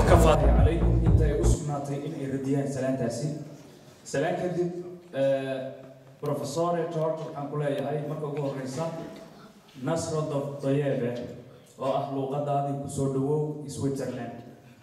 kafaatay calaykum inta ay u sugnaatay in ay radiyaan salaantaasi salaan kadib professore george waxaan ku leeyahay marka ugu horeysa nasro doyebe oo ah luuqadaadii kusoo dhawow switzerland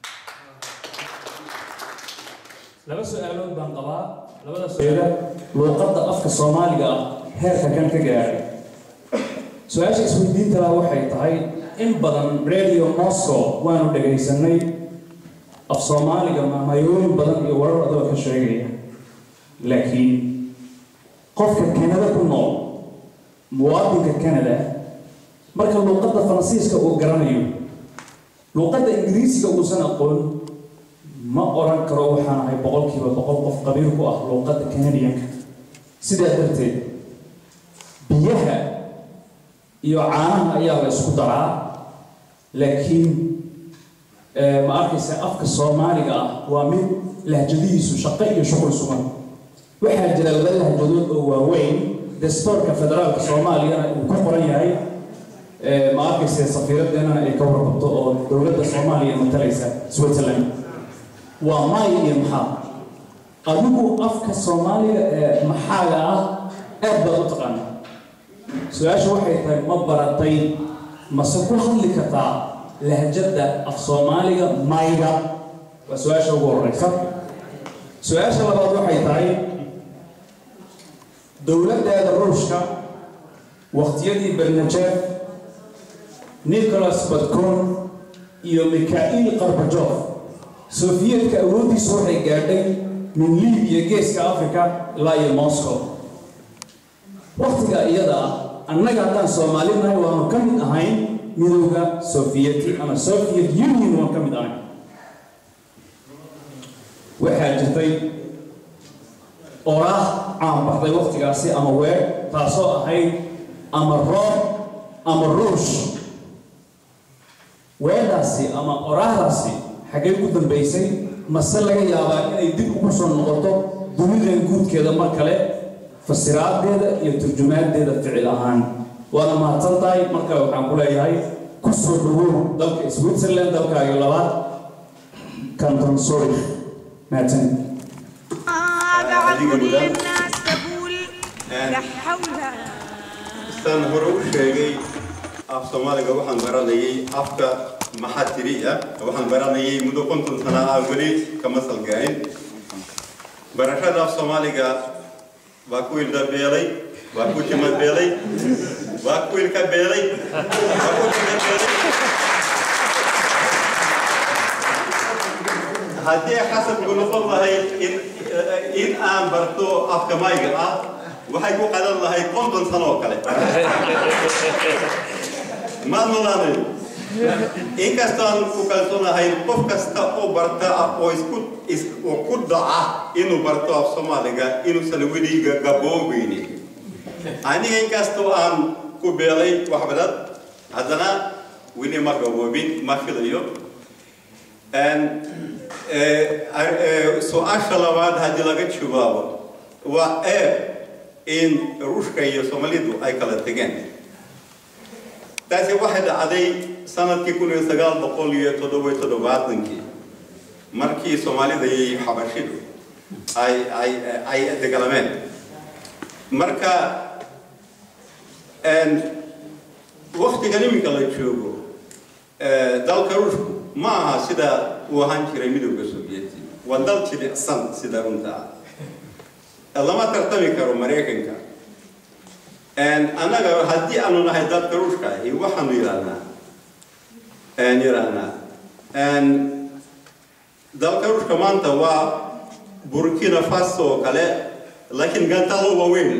laba su-aalood baan qabaa labada su-aalo luuqadda afka soomaaliga ah heerka kan ka gaaray su-aasha isweydiinta waxay tahay in badan radio moscow waanu dhagaysanay af soomaaliga maamayooyin badan iyo warar adoo ka sheegaya laakiin qofka kanada ku nool muwaadinka canada marka luuqadda faransiiska uu garanayo luuqadda ingiriisiga uusan aqoon ma oran karo waxaan ahay boqolkiiba boqol qof qabiil ku ah luuqadda canadianka sidaa darteed biyaha iyo caanaha ayaa la isku daraa laakiin ma arkaysa afka soomaaliga ah waa mid lahjadihiisu shaqo iyo shuqul sugan waxaa jira laba lahjadood oo waaweyn dastoorka federaalka soomaaliyana uu ku qoran yahay ma arkaysa safiiradeenana ay ka warqabto oo dowladda soomaaliya matalaysa switzerland waa maay iyo maxaa adigu afka soomaaliga ee maxaaga ah aad baad u taqaana su-aasha waxay tahay ma baratay mase ku hadli kartaa lahjadda af soomaaliga mayga waa su-aasha ugu horeysa su-aasha labaad waxay tahay dowladdeeda ruushka waqtiyadii bernajev nicholas badcon iyo mikhail qarbajof sofiyeetka awooddiisu waxay gaadhay min libiya geeska africa ilaa iyo moscow waktiga iyada ah annaga haddaan soomaali nahay waanu ka mid ahayn midowda sofiyeti ama soviet union waan ka mid ahayn waxaa jirtay oraah caan baxday waktigaasi ama weer taasoo ahayd ama roob ama ruush weedhaasi ama oraahdaasi xaggay ku dambaysay mase laga yaabaa inay dib ugu soo noqoto dunidan guudkeeda mar kale fasiraadeeda iyo turjumaadeeda ficil ahaan waana mahadsan tahay marka waxaan ku leeyahay ku soo dhawow dalka switzerland dalkaaga labaad canton sorry mahadsan أبعد كل الناس تقول لا حول saan hore u sheegay af soomaaliga waxaan baranayay afka maxatiri ah waxaan baranayay muddo konton sana ah weli kama salgayn barashada af soomaaliga waa ku ilda beelay waa ku tima beelay waa ku ilka beelay waa ku tima beelay haddii xasabku noqon lahayd in in aan barto afka mayga ah waxay ku qadan lahayd konton sano oo kale maad noolaanay inkastaan ku kalsoonahay qof kasta oo barta oo isku is oo ku dhaca inuu barto af soomaaliga inuusan weliga gaboobeynin aniga inkastoo aan ku beelay wax badan haddana weli ma gaboobin ma filayo su-aasha labaad haddii laga jawaabo waa eeb in ruushka iyo soomaalidu ay kala tegeen taasi waxay dhacday sanadkii kun iyo sagaal boqol iyo toddoba toddobaatankii markii soomaalida iyo xabashidu ay ay ay dagalameen marka waktigan iminka la joogo dalka ruushku ma aha sida uu ahaan jiray midowda sovieti waa dal jilicsan sida runta ah lama tartami karo maraykanka annaga haddii aanu nahay dadka ruushka ahi waxaanu yidhahnaa yidhahnaa dalka ruushka maanta waa burkina faso oo kale laakiin gantalo waaweyn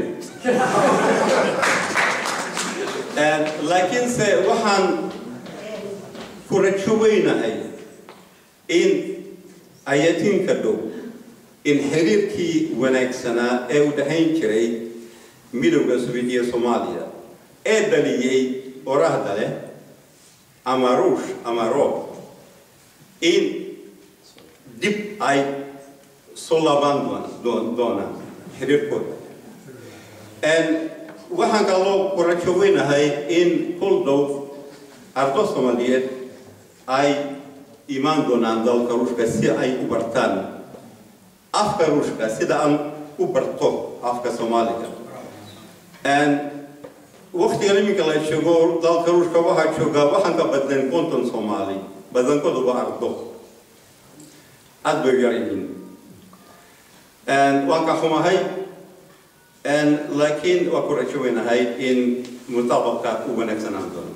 laakiinse waxaan ku rajo weynahay in ayatiinka dhow in xiriirkii wanaagsanaa ee u dhahayn jiray midowda sovietiya soomaaliya ee dhaliyey orahda leh ama ruush ama roob in dib ay soo laabaan doonaan xiriirkooda waxaan kaloo ku rajo weynahay in kul dhow ardo soomaaliyeed ay imaan doonaan dalka ruushka si ay u bartaan afka ruushka sida aan u barto afka soomaaliga waktigan iminka la joogo dalka ruushka waxaa joogaa waxaan ka badnayn konton soomaali badankooduba ardo aad bay yar yihiin waan ka xumahay laakiin waa ku rajo weynahay in mutaabaqka u wanaagsanaan doono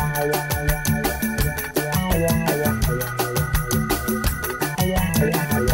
Yeah.